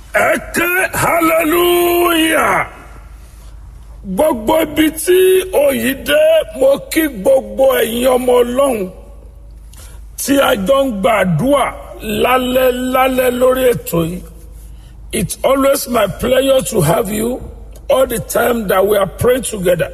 ẹ ké hallelujah gbogbo ibi tí òyì dé mo kí gbogbo ẹ̀yin ọmọ ọlọ́run tí a jọ ń gbàdúrà lálẹ́ lálẹ́ lórí ètò yìí it's always my pleasure to have you all the time that we are praying together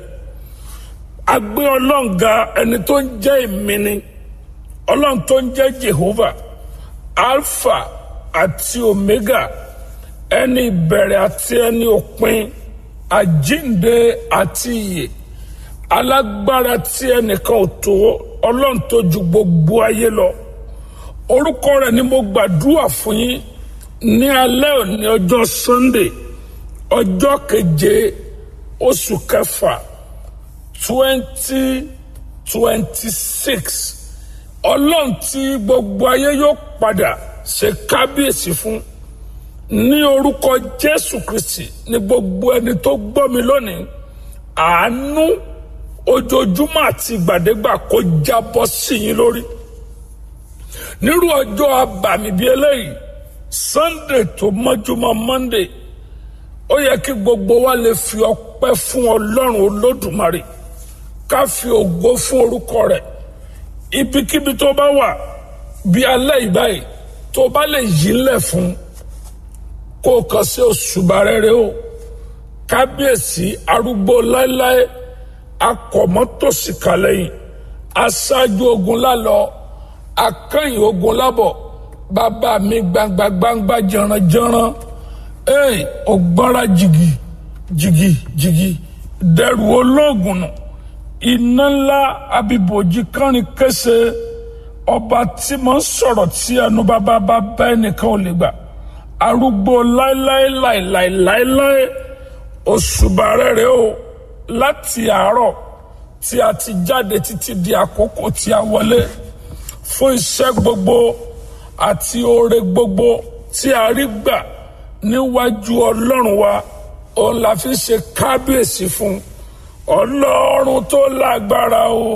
a gbé ọlọ́run ga ẹni tó ń jẹ́ ìmíní ọlọ́run tó ń jẹ́ jehovah alpha àti omega ẹni ìbẹ̀rẹ̀ àti ẹni òpin àjínde àti ìyè alágbára tí ẹnìkan ò tó ọlọ́run tó ju gbogbo ayé lọ orúkọ rẹ̀ ni mo gbàdúrà fún yín ní alẹ́ òní ọjọ́ sunday ọjọ́ keje oṣù kẹfà twenty twenty six ọlọ́run tí gbogbo ayé yóò padà ṣe kábíyèsí fún ní orúkọ jésù kristi ní gbogbo ẹni tó gbọ́ mi lónìí àánú ojoojúmọ́ àti ìgbàdégbà kó jábọ́ sí yín lórí nírú ọjọ́ abàmì bíi eléyìí sunday tó mọ́júmọ́ monday ó yẹ kí gbogbo wa lè fi ọpẹ́ fún ọlọ́run olódùmarè ká fi ògo fún orúkọ rẹ̀ ibikíbi tó bá wà bí alẹ́ ìbáyìí tó bá lè yí ńlẹ̀ fún kó o kàn sí òṣùbà rere o kábíyèsí arúgbó láéláé akọ̀mọ́tòsí kàlẹ́yìn aṣáájú ogun lálọ akẹ́yìn ogun lábọ̀ bàbá mi gbangba gbangba jẹranjẹran ee ògbọ́nra jìgì jìgì jìgì dẹrù olóògùn nù iná ńlá abibòjì kánrin kése ọba tí mo ń sọ̀rọ̀ tí ẹnu bàbá bá bá ẹnìkan ò lè gbà arúgbó láéláé láéláé láéláé òṣùbà rere o láti àárọ̀ tí a ti jáde títí di àkókò tí a wọlé fún iṣẹ́ gbogbo àti oore gbogbo tí a rí gbà níwájú ọlọ́run wa òun la fi ṣe kábíyèsí fún ọlọ́run tó lágbára o